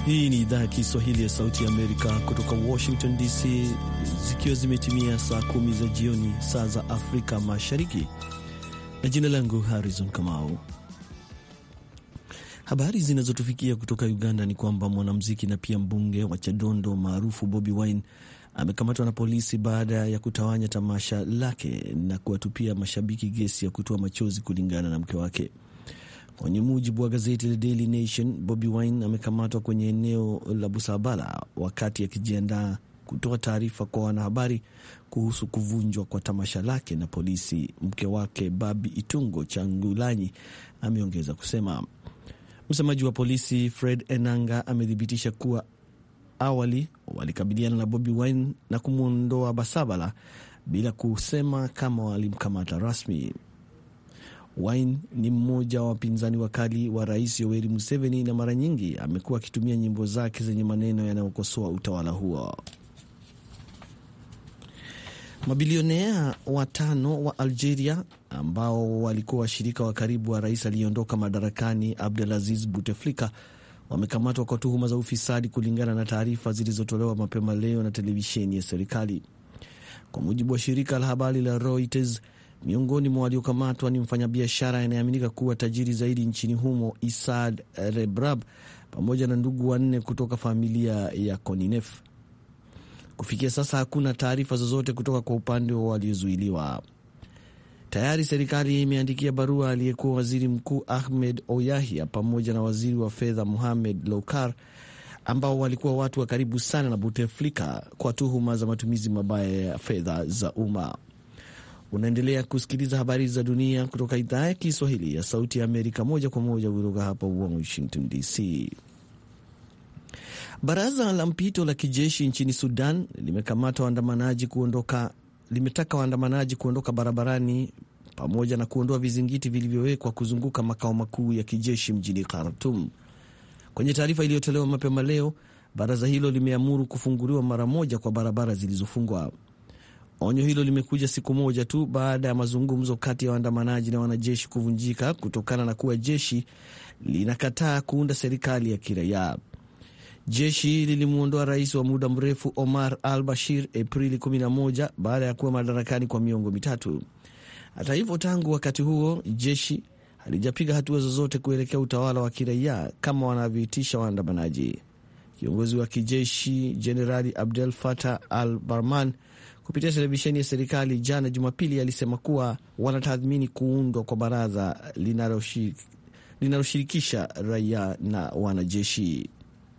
Hii ni idhaa ya Kiswahili ya Sauti ya Amerika kutoka Washington DC, zikiwa zimetimia saa kumi za jioni saa za Afrika Mashariki, na jina langu Harrison Kamau. Habari zinazotufikia kutoka Uganda ni kwamba mwanamuziki na pia mbunge wa Chadondo maarufu Bobi Wine amekamatwa na polisi baada ya kutawanya tamasha lake na kuwatupia mashabiki gesi ya kutoa machozi, kulingana na mke wake. Kwenye mujibu wa gazeti la Daily Nation, Bobi Wine amekamatwa kwenye eneo la Busabala wakati akijiandaa kutoa taarifa kwa wanahabari kuhusu kuvunjwa kwa tamasha lake na polisi. Mke wake Babi Itungo Changulanyi ameongeza kusema. Msemaji wa polisi Fred Enanga amethibitisha kuwa awali walikabiliana na Bobi Wine na kumwondoa Basabala bila kusema kama walimkamata rasmi. Wine ni mmoja wa wapinzani wakali wa rais Yoweri Museveni na mara nyingi amekuwa akitumia nyimbo zake zenye maneno yanayokosoa utawala huo. Mabilionea watano wa Algeria ambao walikuwa washirika wa karibu wa rais aliyeondoka madarakani Abdelaziz Bouteflika wamekamatwa kwa tuhuma za ufisadi, kulingana na taarifa zilizotolewa mapema leo na televisheni ya serikali. Kwa mujibu wa shirika la habari la Reuters, miongoni mwa waliokamatwa ni mfanyabiashara anayeaminika kuwa tajiri zaidi nchini humo Isad Rebrab pamoja na ndugu wanne kutoka familia ya Koninef. Kufikia sasa hakuna taarifa zozote kutoka kwa upande wa waliozuiliwa. Tayari serikali imeandikia barua aliyekuwa waziri mkuu Ahmed Oyahia pamoja na waziri wa fedha Mohamed Loukar ambao walikuwa watu wa karibu sana na Bouteflika kwa tuhuma za matumizi mabaya ya fedha za umma. Unaendelea kusikiliza habari za dunia kutoka idhaa ya Kiswahili ya Sauti ya Amerika, moja kwa moja kutoka hapa Washington DC. Baraza la mpito la kijeshi nchini Sudan limekamata waandamanaji kuondoka, limetaka waandamanaji kuondoka barabarani pamoja na kuondoa vizingiti vilivyowekwa kuzunguka makao makuu ya kijeshi mjini Khartoum. Kwenye taarifa iliyotolewa mapema leo, baraza hilo limeamuru kufunguliwa mara moja kwa barabara zilizofungwa. Onyo hilo limekuja siku moja tu baada ya mazungumzo kati ya waandamanaji na wanajeshi kuvunjika kutokana na kuwa jeshi linakataa kuunda serikali ya kiraia. Jeshi lilimwondoa rais wa muda mrefu Omar al Bashir Aprili 11 baada ya kuwa madarakani kwa miongo mitatu. Hata hivyo, tangu wakati huo jeshi halijapiga hatua zozote kuelekea utawala wa kiraia kama wanavyoitisha waandamanaji. Kiongozi wa kijeshi Jenerali Abdel Fattah al Barman kupitia televisheni ya serikali jana Jumapili alisema kuwa wanatathmini kuundwa kwa baraza linaloshirikisha raia na wanajeshi.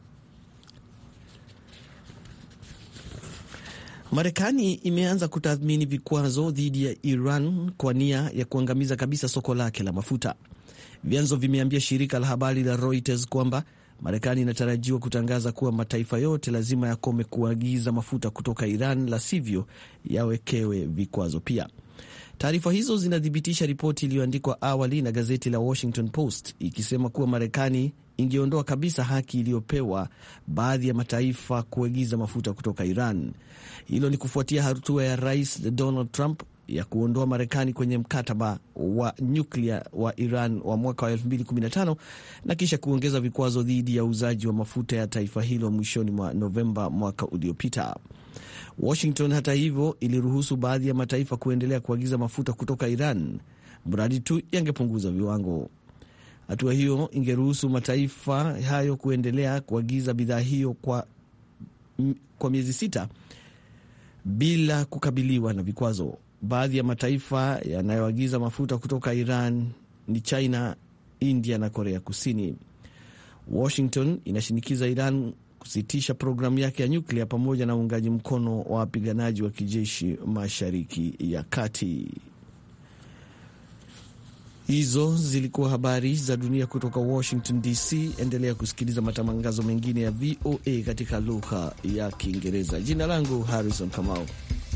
Marekani imeanza kutathmini vikwazo dhidi ya Iran kwa nia ya kuangamiza kabisa soko lake la mafuta. Vyanzo vimeambia shirika la habari la Reuters kwamba Marekani inatarajiwa kutangaza kuwa mataifa yote lazima yakome kuagiza mafuta kutoka Iran, la sivyo yawekewe vikwazo pia. Taarifa hizo zinathibitisha ripoti iliyoandikwa awali na gazeti la Washington Post ikisema kuwa Marekani ingeondoa kabisa haki iliyopewa baadhi ya mataifa kuagiza mafuta kutoka Iran. Hilo ni kufuatia hatua ya Rais Donald Trump ya kuondoa Marekani kwenye mkataba wa nyuklia wa Iran wa mwaka wa 2015 na kisha kuongeza vikwazo dhidi ya uuzaji wa mafuta ya taifa hilo mwishoni mwa Novemba mwaka uliopita. Washington hata hivyo iliruhusu baadhi ya mataifa kuendelea kuagiza mafuta kutoka Iran mradi tu yangepunguza viwango. Hatua hiyo ingeruhusu mataifa hayo kuendelea kuagiza bidhaa hiyo kwa, kwa miezi sita bila kukabiliwa na vikwazo. Baadhi ya mataifa yanayoagiza mafuta kutoka Iran ni China, India na Korea Kusini. Washington inashinikiza Iran kusitisha programu yake ya nyuklia pamoja na uungaji mkono wa wapiganaji wa kijeshi Mashariki ya Kati. Hizo zilikuwa habari za dunia kutoka Washington DC. Endelea kusikiliza matangazo mengine ya VOA katika lugha ya Kiingereza. Jina langu Harrison Kamau.